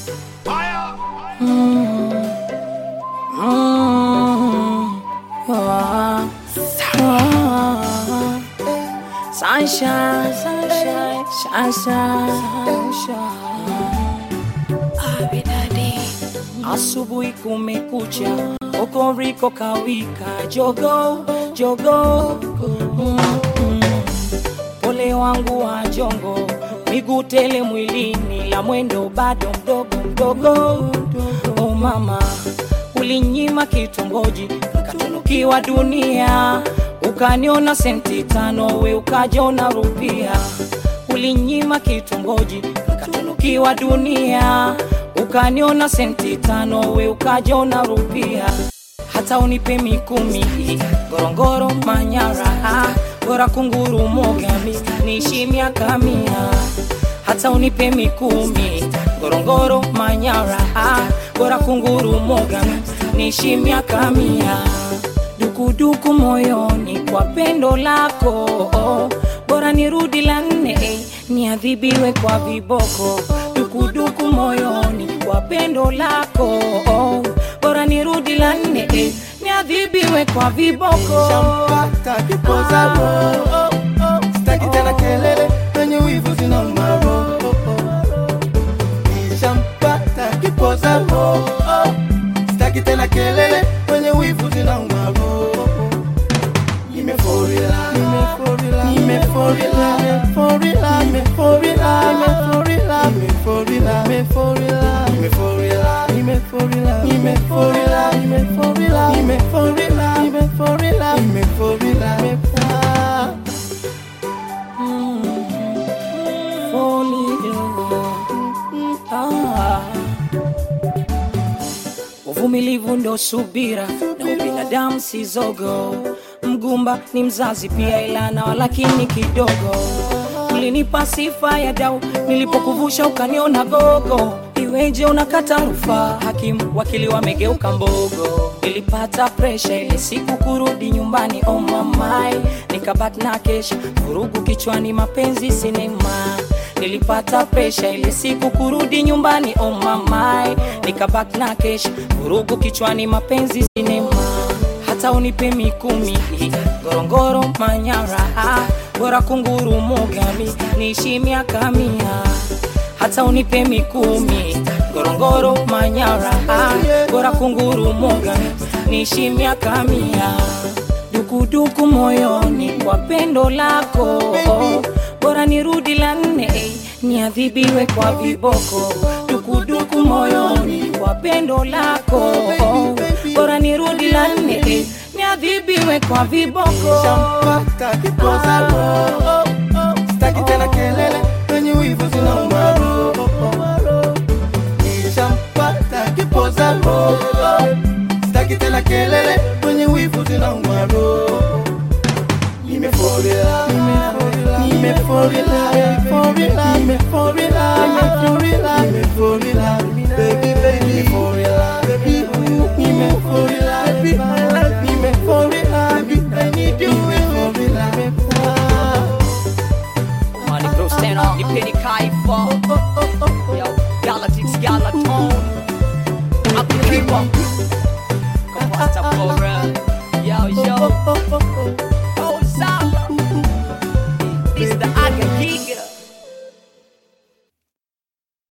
Sunshine, sunshine, sunshine, sunshine. Asubuhi kumekucha, kokoriko kawika, jogo jogo, mm, mm. pole wangu wa jongo, miguu tele mwilini, la mwendo bado mdogo mdogo. Oh mama, ulinyima kitongoji, nikatunukiwa dunia, ukaniona senti tano, we ukajona rupia. Ulinyima kitongoji, nikatunukiwa dunia, ukaniona senti tano, we ukajona rupia. Hata unipe mikumi, Ngorongoro, Manyara, bora kunguru mogami, niishi miaka mia hata unipe mikumi Ngorongoro, Manyara, bora kunguru mogami, niishi miaka mia dukuduku moyoni kwa pendo lako, bora nirudi la nne niadhibiwe kwa viboko. Dukuduku moyoni kwa pendo lako, bora nirudi la nne niadhibiwe kwa viboko. Shampata kipoza roho Sitaki tena kelele Wenye wivu zinauma roho Nishampata kipoza roho Sitaki tena kelele Wenye wivu zinauma roho Nimeforila Nimeforila Nimeforila Nimeforila Nimeforila Nimeforila Nimeforila Nimeforila Nimeforila Nimeforila Nimeforila Nimeforila Nimeforila Nimeforila Nimeforila Nimeforila Ah. Uvumilivu ndo subira na ubinadamu si zogo. Mgumba ni mzazi pia, ila na walakini kidogo. Ulinipa sifa ya dau nilipokuvusha ukaniona gogo. Iweje unakata rufaa? Hakimu wakili wamegeuka mbogo. Nilipata presha ile siku kurudi nyumbani, oh mamai, nikabaki na kesha vurugu kichwani, mapenzi sinema nilipata presha ile siku kurudi nyumbani oh mamai nikabaki na kesha vurugu kichwani mapenzi sinema hata unipe mikumi ngorongoro manyara bora kunguru mogami niishi miaka mia hata unipe mikumi ngorongoro manyara bora kunguru mogami niishi miaka mia dukuduku moyoni kwa pendo lako bora nirudi la nne niadhibiwe kwa viboko dukuduku moyoni kwa pendo lako bora nirudi la nne niadhibiwe kwa viboko Shampata kipoza roho Sitaki tena kelele Wenye wivu zinauma roho Nishampata kipoza roho Sitaki tena kelele Wenye wivu zinauma roho Nimeforila Nimeforila Nimeforila Nimeforila Nimeforila Nimeforila